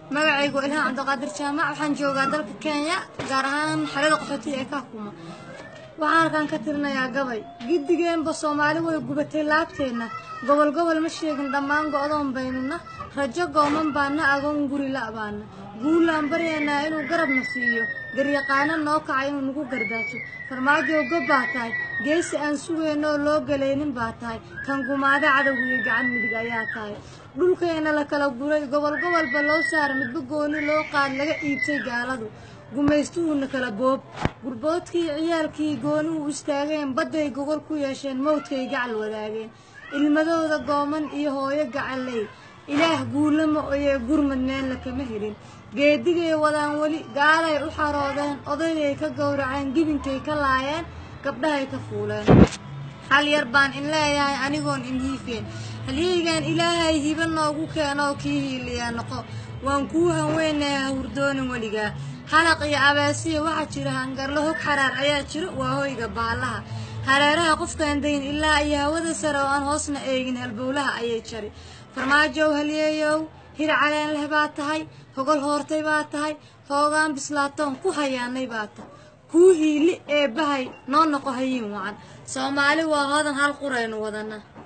magacaygu ilhaan cabdiqaadir jaamac waxaan joogaa dalka kenya gaar ahaan xerada qaxootiga ee kaakuma waxaan halkaan ka tirinayaa gabay giddigeenba soomaali way gubatay laabteenna gobol gobol ma sheegin dhammaan go'doon baynuna rajo gooman baana agoon guri la'baana guulaan baryaynaa inuu garabna siiyo garyaqaano noo kaca inuu nagu gardaajo farmaajow gob baa tahay geesi aan sugayno oo loo galaynin baa tahay kan gumaada cadowga iyo gacan midig ayaa tahay dhulkeenna la kala guray gobol gobolba loo saara midba gooni loo qaad laga iibtay gaaladu gumaystuhuuna kala boob gurboodkii ciyaalkii gooni u istaageen badday gogol ku yeesheen mawdkay gacal wadaageen ilmadooda gooman iyo hooyo gacalley ilaah guulama oyee gurmad meella kama helin geedigay wadaan weli gaalay u xaroodeen odaygay ka gowraceen gibinkay ka laayeen gabdhahay ka fuuleen hal yar baan in leeyahay anigoon in hiifeen halyeygan ilaahay hiba noogu keenoo kii hiiliyaa noqo waan kuu hanweynayaa hawrdoonin weligaa halaq iyo abaasiya waxaa jira hangarlo hog xaraar ayaa jiro waa hoyga baallaha hareeraha qofkaan dayn ilaa iyo hawada sare oo aan hoosna eegin halbowlaha ayay jari farmaajow halyeeyow hir caleen leh baa tahay hogol hoortay baa tahay hoogaan bislaatoon ku hayaanay baa tahay kuu hiili ee bahay noo noqo hayiin wacan soomaali waa hodan hal quraynu wadana